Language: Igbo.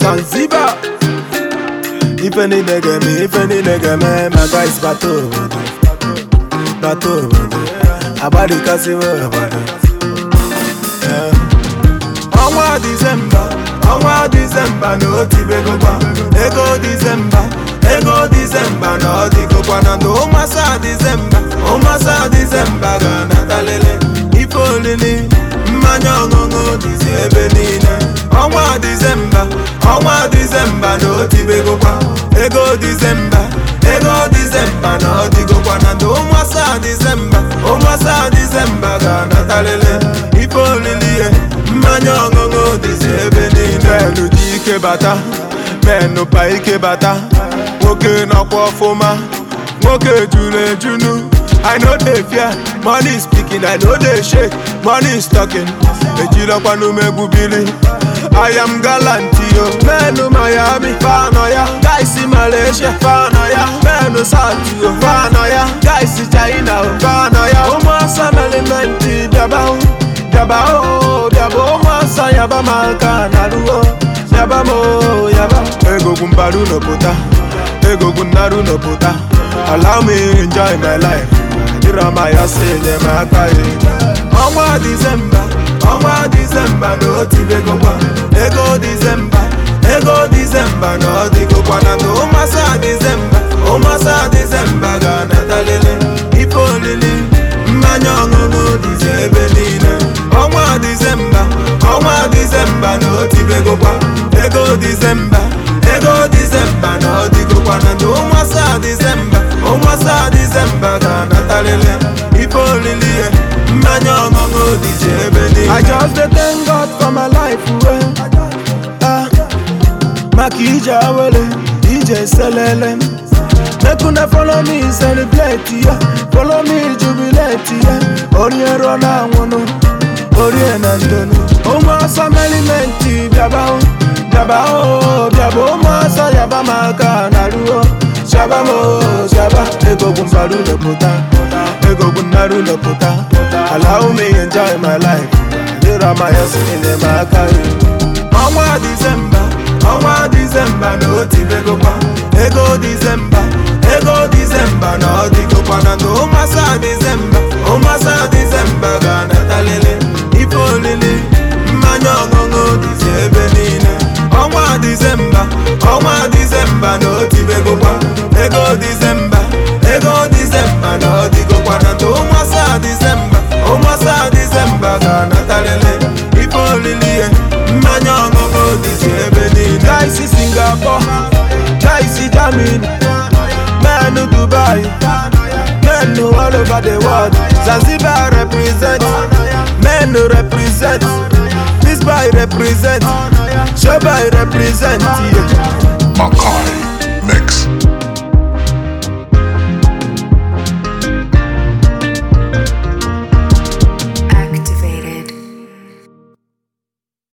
Zanzibar Ife niile ga-eme, ife niile ga-eme My guys bata obodo Bata obodo Agbadikasiwa obodo Eh. Ọnwa Disemba Ọnwa Disemba na otibegokwa Ego Disemba Ego Disemba na ọ dịgokwa na ndụ ụmasa Disemba ụmasa Disemba ga-anatalele Ife olili mmanya ọṅụṅụ dịzi ebe niile Ọnwa Disemba Ọnwa Disemba na otibegokwa Ego Disemba Ego Disemba na ọ dịgokwa na ndụ ụmasa Disemba ụmasa Disemba ga-anatalele Ife olili ihe mmanya ọṅụṅụ dịzi ebe niile menụ ji ike bata menụ pa ike bata nwoke nọkwa ọfụma nwoke juru ejunu I no dey fear money is speaking I no dey shake money is talking ejirọkwa n'umegbu bili I am gallant yo menụ Miami fanọ ya guys Malaysia fanọ ya menụ South yo fanọ ya guys China o fanọ ya ụmụasa melimenti bịaba o Yaba o, yaba o masa yaba maka naruo Yaba mo, yaba Ego gumbaru no puta Ego gunaru no puta Allow me enjoy my life Dirama ya senye maka ye Ọnwa Disemba Ọnwa Disemba na otibegokwa Ego Disemba Ego Disemba na ọdịgokwa na ndụ ụmasa Disemba ụmasa Disemba ga-anatalele Ife olili mmanya ọṅụṅụ dịzi ebe niile ọnwa Disemba ọnwa Disemba na otibegokwa ego Disemba ego Disemba na ọdịgokwa na ndụ ụmasa Disemba ụmasa Disemba ga-anatalele ife olili ihe mmanya ọṅụṅụ dịzi ebe niile I just dey thank God for my life well. ah. maka ije awele ije selele make una follow me celebrate ya follow me jubilate ya onye ruo na anwụnụ orie na ndonu ụmụasa melimenti bịaba o bịaba o bịaba ụmụasa yaba maka na ruo shaba mo shaba egogwu mbaru lepụta egogwu nnaru lepụta allow me enjoy my life dịra ma ya si enyemaka ya ọnwa Disemba ọnwa Disemba na otibegokwa ego Disemba ego Disemba na ọ dịgokwa na ndụ ụmasa Disemba ụmasa Disemba ga-anatalele ife olili mmanya ọṅụṅụ dịzi ebe niile ọnwa Disemba ọnwa Disemba na otibegokwa ego Disemba ego Disemba na ọ dịgokwa na ndụ ụmasa Disemba ụmasa Disemba ga-anatalele ife olili ihe mmanya ọṅụṅụ dịzi ebe niile gaisi Singapore gaisi Germany menụ Dubai menụ all over the world Zanzibar represent menụ represent this boy represent shobai represent yeah. Makai Mix.